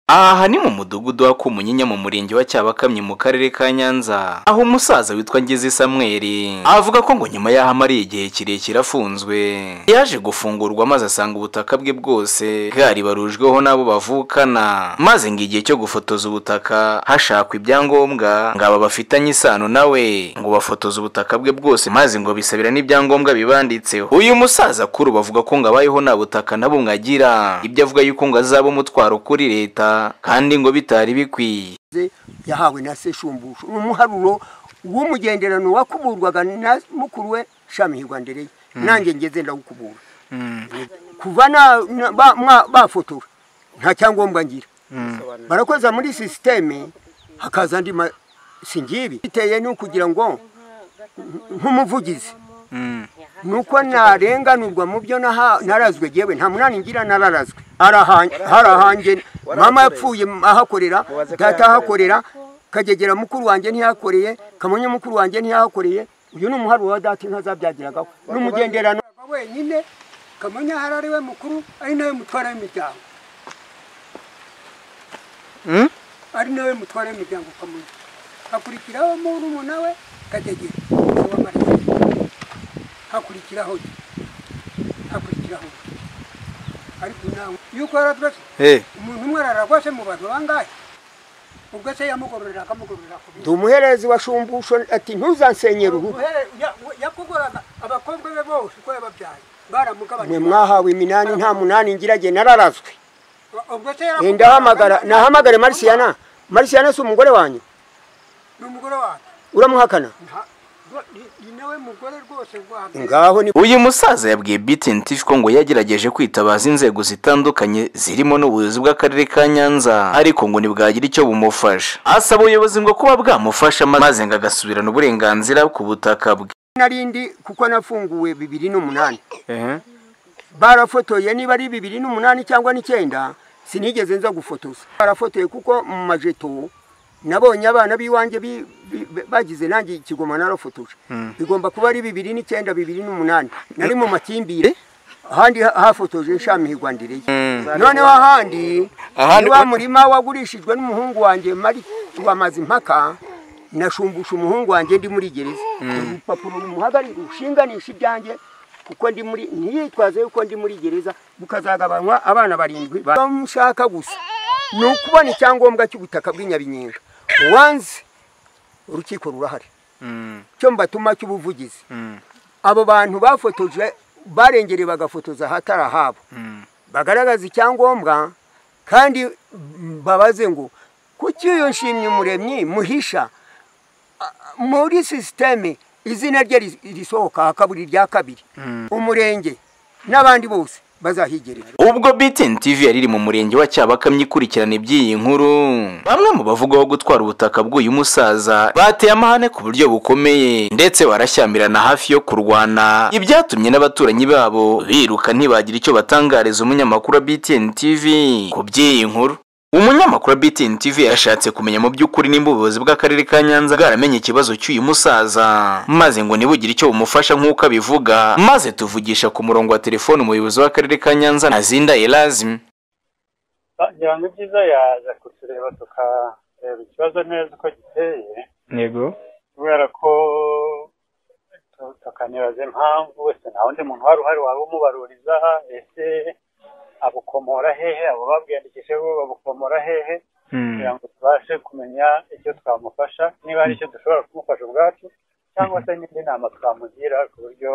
Aha ni mu mudugudu wa Kumunyinya mu murenge wa Cyabakamyi mu karere ka Nyanza aho umusaza witwa Ngeze Samuel avuga ko ngo nyuma y'aho amariye igihe kirekire afunzwe yaje gufungurwa maze asanga ubutaka bwe bwose bwaribarujweho n'abo bavukana maze ngo igihe cyo gufotoza ubutaka hashakwa ibyangombwa ngo aba bafitanye isano nawe ngo bafotoze ubutaka bwe bwose maze ngo bisabira n'ibyangombwa bibanditseho uyu musaza kuri ubu avuga ko ngo abayeho nta butaka na bumwe agira ibyo avuga yuko ngo azaba umutwaro kuri leta kandi ngo bitari bikwiye yahawe na se shumbusho ni umuharuro w'umugenderano wakuburwaga na mukuru we shamihirwa ndereye nanjye ngeze ndawukubura kuva na- na- ba- mwa- bafotora nta cyangombwa ngira barakoza muri sisiteme hakaza andi ma- singibi biteye ni ukugira ngo nk- nk'umuvugizi nuko narenganurwa mu byo naha- narazwe yewe nta munani ngira nararazwe Arahan- harahange mama yapfuye ahakorera data ahakorera kagegera mukuru wanjye ntiyakoreye kamonyi mukuru wanjye ntiyahakoreye uyu ni umuharuro wa data inka zabyagiragaho n'umugenderano wenyine kamonyi ahari ari we mukuru ari nawe mutwara w'imiryango ari nawe mutwara w'imiryango kamonyi hakurikiraho murumuna we kagegera w'amarebe hakurikiraho ye hakurikiraho ye ariko nawe yuko yarabirose umuntu umwe araragwase mu bantu bangahe ubwo se yamugororera akamugororera ku ndi umuherezi wa shumbusho ati ntuzansenyere urugo yakugoraga abakobwa be bose uko yababyaye baramugabanye mwe mwahawe iminani nta munani ngira jye nararazwe ubwo se Nge yarakugoraga- ndahamagara nahamagare marisiyana marisiyana si umugore wanyu ni umugore wawe uramuhakana Nta- ni- ni nawe mugore rwose rwa mbere ngaho ni uyu musaza yabwiye BTN TV ko ngo yagerageje kwitabaza inzego zitandukanye zirimo n'ubuyobozi bw'akarere ka Nyanza ariko ngo ntibwagira icyo bumufasha asaba ubuyobozi ngo kuba bwamufasha maze ngo agasubirana uburenganzira ku butaka bwe narindi kuko nafunguwe bibiri n'umunani barafotoye niba ari bibiri n'umunani cyangwa n'icyenda sinigeze nza gufotoza barafotoye kuko mu majeto nabonye abana b'iwanjye bi- bi- bagize nanjye ikigoma narafotoje bigomba kuba ari bibiri n'icyenda bibiri n'umunani nari mu makimbire ahandi ha- hafotoje nshamihirwa ndireye noneho ahandi Ahandi- niba murima wagurishijwe n'umuhungu wanjye mari tuwamaze impaka nashumbusha umuhungu wanjye ndi muri gereza urupapuro rumuhagarika ushinganisha ibyanjye kuko ndi muri ntiyitwaze yuko ndi muri gereza bukazagabanywa abana barindwi bamushaka gusa ni ukubona icyangombwa cy'ubutaka bw'inyabinyenga wanze urukiko rurahari cyo mbatuma cy'ubuvugizi abo bantu bafotoje barengereye bagafotoza ahatari ahabo bagaragaza icyangombwa kandi babaze ngo kuki iyo nshimye umuremyi muhisha A- muri sisiteme izina rye ris- risohoka hakabura irya kabiri umurenge n'abandi bose bazahigerera ubwo BTN TV yari iri mu murenge wa Cyabakamyi ikurikirana iby'iyi nkuru bamwe mu bavugwaho gutwara ubutaka bw'uyu musaza bateye amahane ku buryo bukomeye ndetse barashyamirana hafi yo kurwana ibyatumye n'abaturanyi babo biruka ntibagira icyo batangariza umunyamakuru wa BTN TV ku by'iyi nkuru umunyamakuru wa BTN TV yashatse kumenya mu by'ukuri nimba ubuyobozi bw'akarere ka Nyanza bwaramenye ikibazo cy'uyu musaza maze ngo ntibugire icyo bumufasha nk'uko abivuga maze tuvugisha ku murongo wa telefoni umuyobozi w'akarere ka Nyanza Nazinda Elazim ngira ngo ibyiza yaza kutureba tukareba ikibazo neza uko giteye ntego kubera ko tu- tukanibaza impamvu wese nta wundi muntu wari uhari waba umubaruriza ese abukomora hehe abo babwiyandikishe bo babukomora hehe kugira ngo tubashe kumenya icyo twamufasha niba hari icyo dushobora kumufasha ubwacu cyangwa se n'indi nama twamugira ku buryo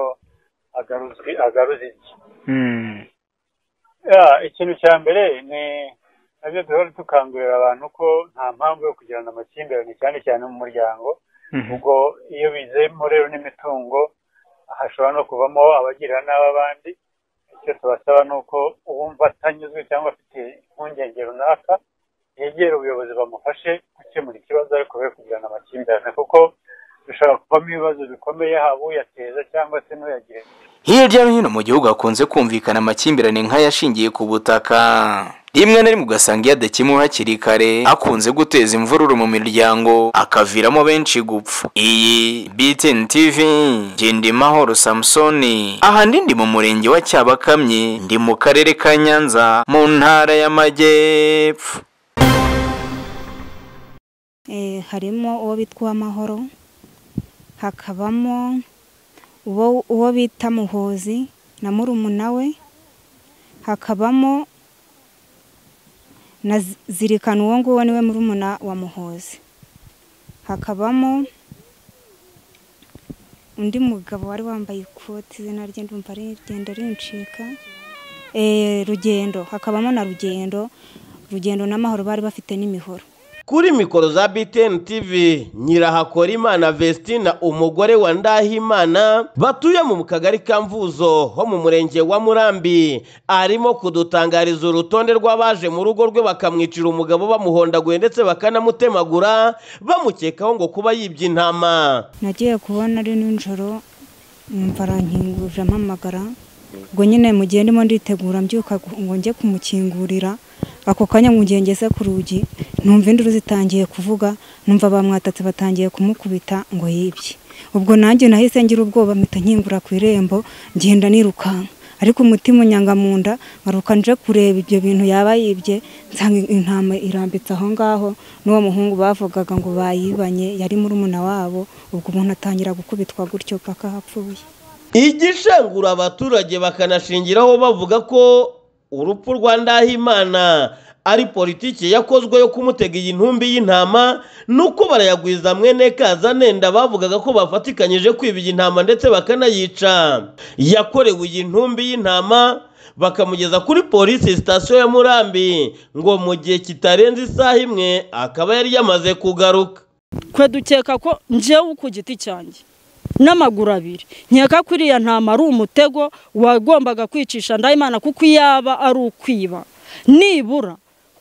agaruzwi agaruza iki Ya, ikintu cya mbere ni nabyo duhora dukangurira abantu ko nta mpamvu yo kugirana amakimbirane cyane cyane mu muryango ubwo iyo bizemo rero n'imitungo hashobora no kuvamo abagirira nabi abandi icyo tubasaba ni uko uwumva atanyuzwe cyangwa afite impungenge runaka yegera ubuyobozi bamufashe gukemura ikibazo ariko we kugirana amakimbirane kuko bishobora kuvamo ibibazo bikomeye haba uyateza cyangwa se n'uyagirira Hirya no hino mu gihugu hakunze kumvikana amakimbirane nk'ayashingiye ku butaka. Rimwe na rimwe ugasanga iyo adakemuwe hakiri kare akunze guteza imvururu mu miryango akaviramo benshi gupfa. Iyi BTN TV Gendimahoro Samsoni. Aha ndi ndi mu murenge wa Cyabakamyi ndi mu karere ka Nyanza mu ntara y'Amajyepfo. harimo uwo bita uw'amahoro hakabamo uwo bita muhozi na murumuna we hakabamo na zirikana uwo nguwo niwe murumuna wa muhozi hakabamo undi mugabo wari wambaye ikoti izina rye ndumva rigenda rincika rugendo hakabamo na rugendo rugendo n'amahoro bari bafite n'imihoro kuri mikoro za BTN TV Nyirahakorimana Vestina umugore wa Ndahimana batuye mu kagari ka Mvuzo ho mu murenge wa Murambi arimo kudutangariza urutonde rw'abaje mu rugo rwe bakamwicira umugabo bamuhondaguye ndetse bakanamutemagura bamukekaho ngo kuba yibye intama nagiye kubona ari nijoro numva arankingurira ampamagara ubwo nyine mu gihe ndimo nditegura mbyuka ngo njye kumukingurira ako kanya ngeze ku rugi numva induru zitangiye kuvuga numva bamwatatse batangiye kumukubita ngo yibye ubwo nanjye nahise ngira ubwoba mpita nkingura ku irembo ngenda nirukanka ariko umutima unyanga mu nda ngaruka nje kureba ibyo bintu yaba yibye nsanga intama irambitse aho ngaho n'uwo muhungu bavugaga ngo bayibanye yari murumuna wabo ubwo umuntu atangira gukubitwa gutyo paka hapfuye igishengura abaturage bakanashingiraho bavuga ko urupfu rwa ndahimana ari politiki yakozwe yo kumutega iyi ntumbi y'intama nuko barayagwiza mwene kazanenda bavugaga ko bafatikanyije kwiba iyi ntama ndetse bakanayica yakorewe iyi ntumbi y'intama bakamugeza kuri polisi sitasiyo ya murambi ngo mu gihe kitarenze isaha imwe akaba yari yamaze kugaruka twe dukeka ko ngewe ku giti cyanjye n'amaguru abiri nkeka ko iriya ntama ari umutego wagombaga kwicisha ndayimana kuko iyo yaba ari ukwiba nibura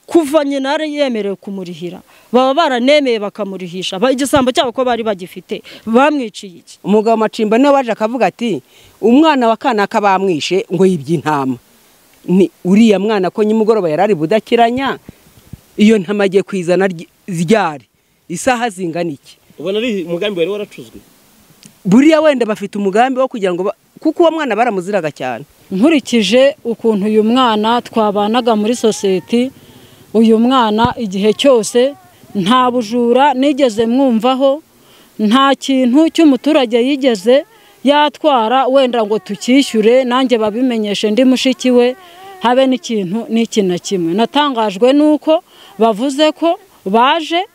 kuva nyina yari yemerewe kumurihira baba baranemeye bakamurihisha igisambo cyabo ko bari bagifite bamwiciye iki umugabo macimba niwe waje akavuga ati umwana wa kanaka bamwishe ngo yibye intama ni uriya mwana ko nyimugoroba yari ari budakiranya iyo ntama agiye kwizana ryari isaha zingana iki ubona ari umugambi wari waracuzwe buriya wenda bafite umugambi wo kugira ngo kuko uwo mwana baramuziraga cyane nkurikije ukuntu uyu mwana twabanaga muri sosiyete uyu mwana igihe cyose nta bujura nigeze mwumvaho nta kintu cy'umuturage yigeze yatwara wenda ngo tukishyure nanjye babimenyeshe ndi mushiki we habe n'ikintu n'iki na kimwe natangajwe n'uko bavuze ko baje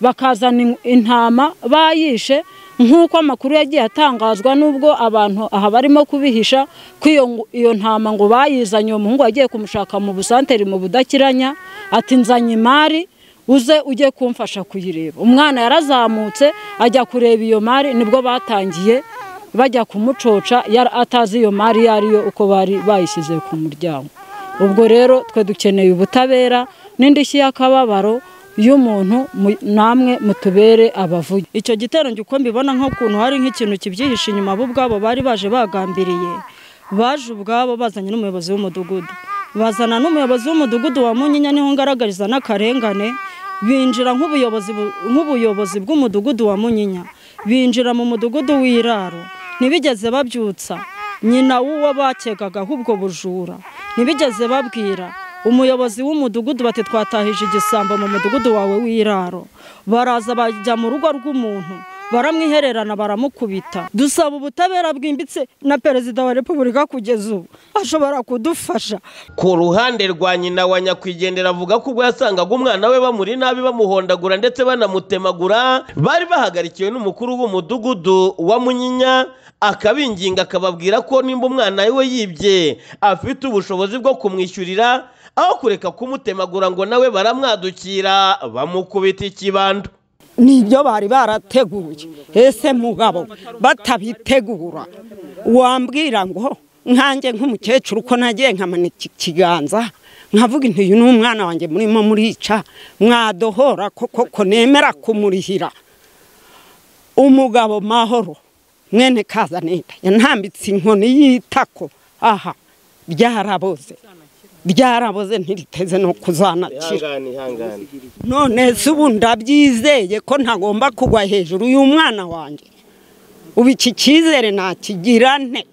bakazana intama bayishe nk'uko amakuru yagiye atangazwa n'ubwo abantu aha barimo kubihisha ko iyo ntama ngo bayizanye uwo muhungu yagiye kumushaka mu busanteri mu budakiranya ati nzanye imari uze ujye kumfasha kuyireba umwana yarazamutse ajya kureba iyo mari nibwo batangiye bajya kumucoca atazi iyo mari iyo ari yo uko bari bayishyize ku muryango ubwo rero twe dukeneye ubutabera n'indishyi y'akababaro iyo umuntu namwe mutubere abavuye icyo gitero uko mbibona nk'ukuntu hari nk'ikintu kibyihishe inyuma bo ubwabo bari baje bagambiriye baje ubwabo bazanye n'umuyobozi w'umudugudu bazana n'umuyobozi w'umudugudu wa munyinya niho ngaragariza n'akarengane binjira nk'ubuyobozi bw'umudugudu wa munyinya binjira mu mudugudu w'iraro ntibigeze babyutsa nyina w'uwo bakegagaho ubwo bujura ntibigeze babwira umuyobozi w'umudugudu bati twatahije igisambo mu mudugudu wawe w'iraro baraza bajya mu rugo rw'umuntu baramwihererana baramukubita dusaba ubutabera bwimbitse na perezida wa repubulika kugeza ubu ashobora kudufasha ku ruhande rwa nyina wa nyakwigendera avuga ko ubwo yasangaga umwana we bamuri nabi bamuhondagura ndetse banamutemagura bari bahagarikiwe n'umukuru w'umudugudu wa munyinya akabinginga akababwira ko nimba umwana we yibye afite ubushobozi bwo kumwishyurira aho kureka kumutemagura ngo nawe baramwadukira bamukubita ikibando nibyo bari barateguye ese mugabo batabitegura wambwira ngo nkanjye nk'umukecuru ko nagiye nkamanika ikiganza nkavuga intu uyu ni umwana wanjye murimo murica mwadohora koko nemera kumurihira umugabo mahoro mwene kazaneta yanambitse inkoni y'itako aha byaraboze byaraboze ntiriteze no kuzanakira none se ubu ndabyizeye ko ntagomba kugwa hejuru y'umwana wanjye ubu iki cyizere nakigira nte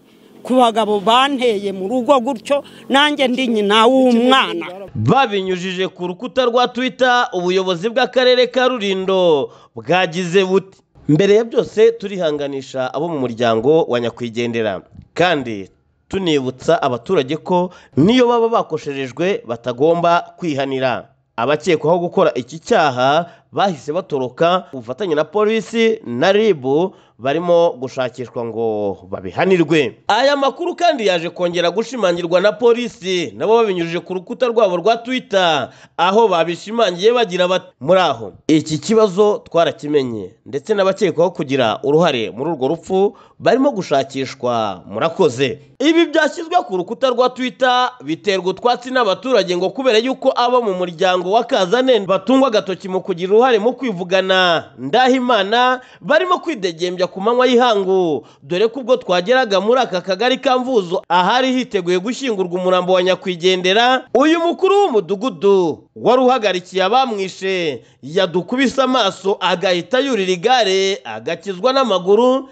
ku bagabo banteye mu rugo gutyo nanjye ndi nyina w'umwana babinyujije ku rukuta rwa twita ubuyobozi bw'akarere ka rurindo bwagize buti mbere ya byose turihanganisha abo mu muryango wa nyakwigendera kandi tunibutsa abaturage ko niyo baba bakosherejwe batagomba kwihanira abakekwaho gukora iki cyaha bahise batoroka ubufatanye na polisi na ribu barimo gushakishwa ngo babihanirwe aya makuru kandi yaje kongera gushimangirwa na polisi nabo babinyujije ku rukuta rwabo rwa twitter aho babishimangiye bagira bati muri aho iki kibazo twarakimenye ndetse n'abakekwaho kugira uruhare muri urwo rupfu barimo gushakishwa murakoze ibi byashyizwe ku rukuta rwa twitter biterwa utwatsi n'abaturage ngo kubera yuko abo mu muryango wa kazane batungwa agatoki mu kugira uruhare mu kwivugana ndahimana barimo kwidegembya ku manywa y'ihangu dore ko ubwo twageraga muri aka kagari ka mvuzo ahari hiteguye gushyingurwa umurambo wa nyakwigendera uyu mukuru w'umudugudu wari uhagarikiye abamwishe yadukubise amaso agahita yurira igare agakizwa n'amaguru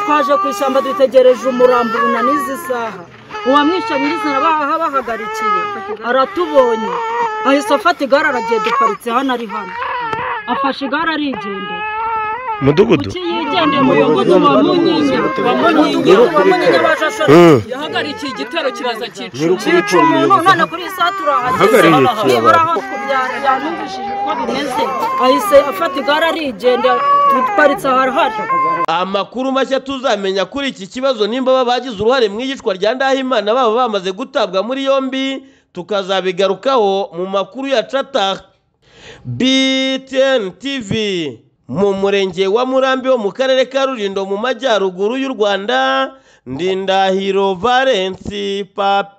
twaje ku ishyamba dutegereje umurambo unanize isaha uwamwishe nyirizina bahagarikiye aratubonye ahise afata igare aragiye duparitse hano ari hano afashe igare arigendera mudugudu yigendeye umuyobozi wa munyinya wa munyinya wa munyinya bajashara yahagarikiye igitero kiraza kicuma kicuma none kuri iyi saha turahageze Ahagarariye nibura aho byanumvishije uko bimeze ahise afata igare arigendera duparitse ahari amakuru mashya tuzamenya kuri iki kibazo nimba baba bagize uruhare mu iyicwa rya ndahimana baba bamaze gutabwa muri yombi tukazabigarukaho mu makuru ya cata btn tv mu murenge wa murambi wo mu karere ka rurindo mu majyaruguru y'u rwanda ndindahiro valensi papi